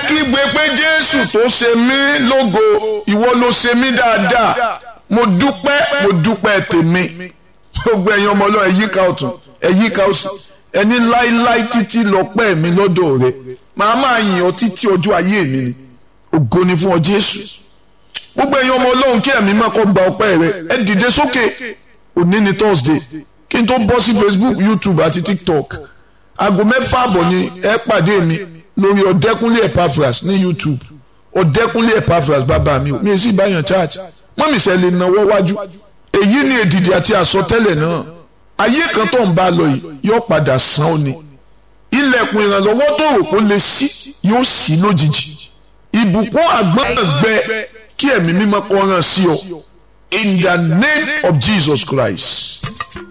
kígbe pé jésù tó ṣe mí lógo ìwọ ló ṣe mí dáadáa mo dúpẹ́ mo dúpẹ́ tèmi gbogbo ẹ̀yin ọmọ ọlọ́run ẹ̀yíká ọ̀tún ẹ̀yíká òsì ẹni láíláí títí lọ́pẹ́ mi lọ́dọ̀ rẹ màá máa yìn ọ́ títí ọjọ́ ayé mi ni ògo ni fún ọ jésù gbogbo ẹ̀yin ọmọ ọlọ́run kí ẹ̀mí máa kọ́ gba ọpẹ́ rẹ ẹ dìde sókè òní ni thursday kí n tó bọ́ sí facebook youtube àti tiktok aago mẹ́fà àbọ̀ ni ẹ pàdé mi lórí ọ̀dẹ́kúnlé epaphras ní youtube ọ̀dẹ́kúnlé epaphras bàbá mi ò mi ì sì báyàn church mọ́mísẹ́ lè náwó wájú èyí ni èdìdì àti àsọtẹ́lẹ̀ náà ayé kan tó ń bá lọ yìí yóò padà san ó ni ilẹ̀kùn ìrànlọ́wọ́ tó rò kó lè ṣí yóò ṣí lójijì ìbùkún àgbọ̀ngbẹ kí ẹ̀mí mímọ́ kó ràn sí ọ in the name of Jesus Christ.